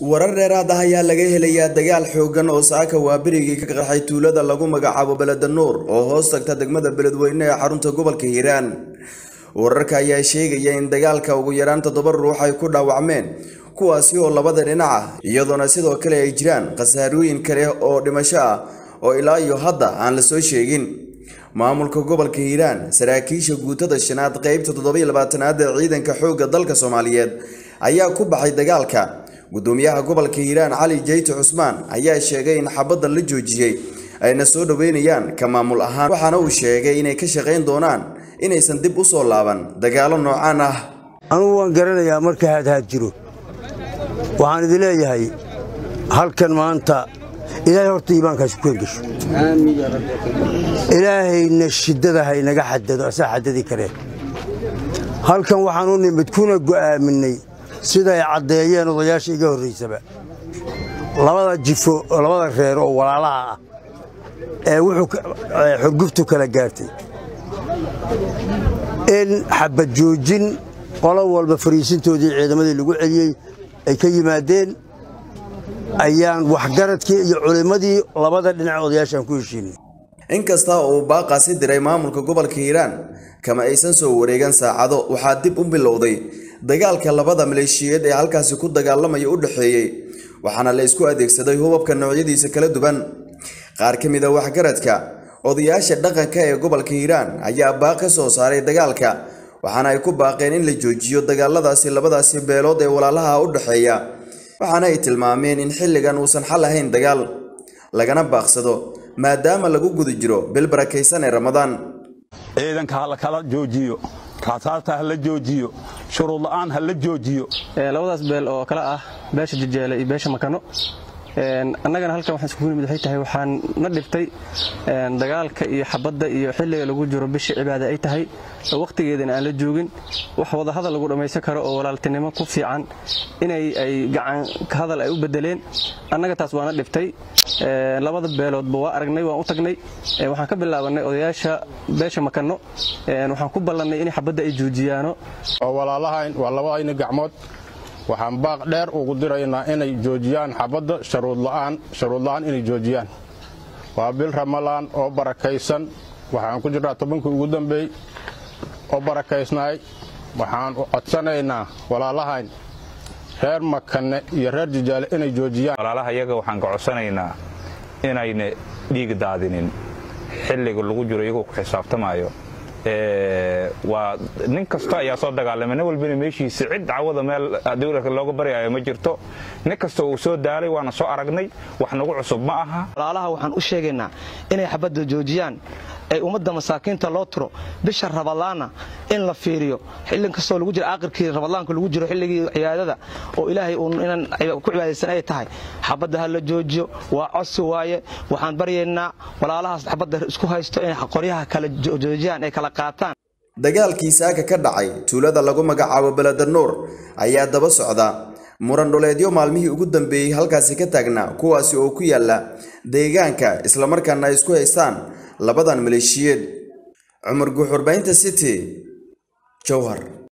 warar dheeraad ah ayaa laga helayaa dagaal xooggan oo saaka waa berigii ka qarxay tuulada lagu magacaabo beleda nuur oo hoos tagta degmada beledweyne ee xarunta gobolka hiiraan wararka ayaa sheegaya in dagaalka ugu yaraan toddoba ruux ay ku dhaawacmeen kuwaasi oo labada dhinac ah iyadoona sidoo kale ay jiraan khasaarooyin kale oo dhimasho ah oo ilaa iyo hadda aan la soo sheegin maamulka gobolka hiiraan saraakiisha guutada shanaad qeybta toddobiyo labaatanaad ee ciidanka xoogga dalka soomaaliyeed ayaa ku baxay dagaalka gudoomiyaha gobolka hiiraan cali jeyte cusmaan ayaa sheegay in xabadda la joojiyey ayna soo dhoweynayaan ka maamul ahaan waxaana uu sheegay inay ka shaqayn doonaan inaysan dib u soo laaban dagaalo noocaan ah anugu waan garanayaa marka haadhaad jiro waxaan idin leeyahay halkan maanta ilaahay horta iimaankaasi ku hengesho ilaahayna shiddada haynaga xadado asaa xadadi kareen halkan waxaan u nimid kuna go'aaminay siday caddeeyeen odayaasha iga horraysaba labada jifo labada reer oo walaalaha ah ee wuxuu xurguftu kala gaartay in xabad joojin qolo walba fariisintoodii ciidamadii lagu celiyey ay ka yimaadeen ayaan waxgaradkii iyo culimmadii labada dhinac odayaashaan ku heshiinay inkasta uu baaqaasi diray maamulka gobolka hiiraan kama aysan soo wareegan saacado waxaa dib u bilowday dagaalka labada maleeshiyeed ee halkaasi ku dagaalamaya u dhexeeyey waxaana la isku adeegsaday hubabka noocyadiisa kala duwan qaar ka mid a waxgaradka odayaasha dhaqanka ee gobolka hiiraan ayaa baaq ka soo saaray dagaalka waxaana ay ku baaqeen in la joojiyo dagaaladaasi labadaasi beelood ee walaalaha u dhexeeya waxaana ay tilmaameen in xilligan uusan xal ahayn dagaal lagana baaqsado maadaama lagu guda jiro bil barakaysan ee ramadaan ciidanka ha la kala joojiyo raasaasta ha la joojiyo shuruud la'aan ha la joojiyo labadaas beel oo kale ah beesha jejeele iyo beesha makano annagana halkan waxaan iskugu nimid waxay tahay waxaan na dhibtay dagaalka iyo xabadda iyo xilliga lagu jiro bisha cibaada ay tahay oo wakhtigeedana aan la joogin wax wadahadal lagu dhammaysan karo oo walaaltinimo ku fiican inay ay gacan hadal ay u bedeleen annaga taas waana dhibtay labada beeloodba waa aragnay waan u tagnay waxaan ka bilaabannay odayaasha beesha makano waxaan ku ballannay in xabadda ay joojiyaano oo walaalahayn waa labadayna gacmood waxaan baaq dheer ugu diraynaa inay joojiyaan xabadda sharuudla'aan sharuudla'aan inay joojiyaan waa bil ramalaan oo barakaysan waxaan ku jirnaa tobankii ugu dambeey oo barakaysnaay waxaan codsanaynaa walaalahayn reer makane iyo reer jijaale inay joojiyaan walaalaha iyaga waxaan ka codsanaynaa inayna dhiig daadinin xilliga lagu jiro iyagoo ku xisaabtamaayo waa nin kasta ayaa soo dagaalamay nin walbana meeshiisa cid cawada meel dawladka looga baryayo ma jirto nin kasta uu soo daalay waana soo aragnay wax nagu cusub ma aha walaalaha waxaan u sheegaynaa inay xabadda joojiyaan ay ummadda masaakiinta loo turo bisha rabadaanna in la fiiriyo xillin kastoo lagu jiro aakhirkii rabadaanka lagu jiro xilligii cibaadada oo ilaahay uun inaan ku cibaadaysan ay tahay xabadda ha la joojiyo waa codsi waaye waxaan baryaynaa walaalahaas xabadda isku haysto inay qoryaha kala joojiyaan ay kala qaataan dagaalkii saaka ka dhacay tuulada lagu magacaabo beleda nuur ayaa daba socda muran dhuleedyo maalmihii ugu dambeeyey halkaasi ka taagnaa kuwaasi oo ku yaala deegaanka islamarkaana ay isku haystaan labadan maleeshiyeed cumar guuxurbaynta city jowhar